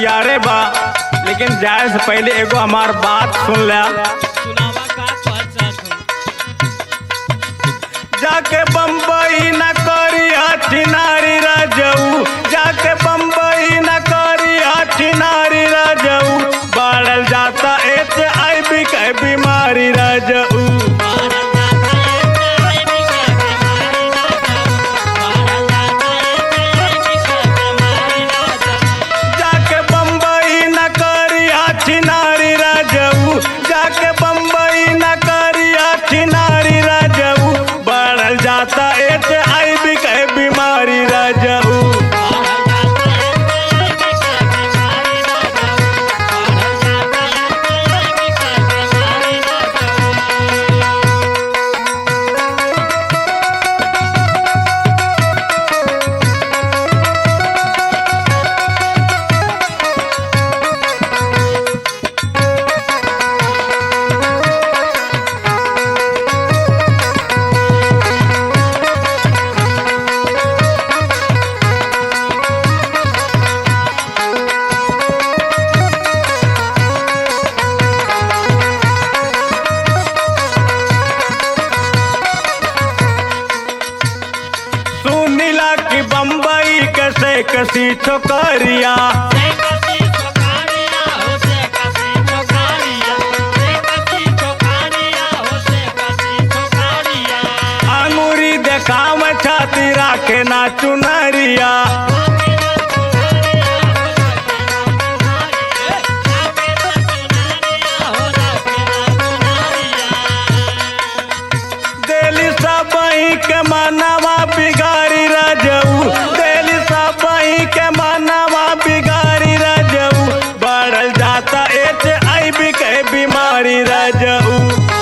तैयारे बा लेकिन जाए से पहले एगो हमार बात सुन लिया सुनावा का कहत जाके बम्बई न करी हाथी नारी राजऊ जाके बम्बई न करी हाथी नारी राजऊ बढ़ल जाता एच आई बी के बीमारी राजऊ जाके बम्बई न करी हाथी नारी राजऊ जाके बम्बई न करी हाथी नारी राजऊ बढ़ल जाता एच आई बी के बीमारी राजऊ सुनीला की बम्बई कैसे कसी छोकरिया अंगूरी देखाव छाती राखे ना चुनरिया देली सबही के मनवा बिगाड़ी रजऊ देली सबही के मनवा बिगाड़ी रजऊ बढ़ल जाता एच आई बी के बीमारी रजऊ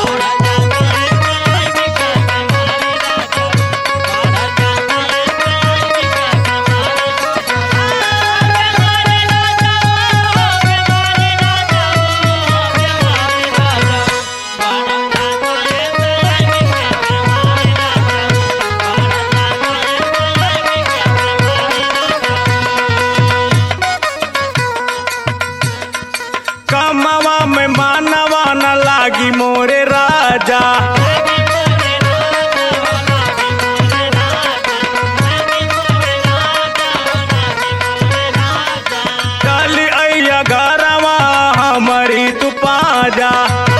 कमवा में मानवा न लागी मोरे राजा चली अइया घरवा हमारी तू पाजा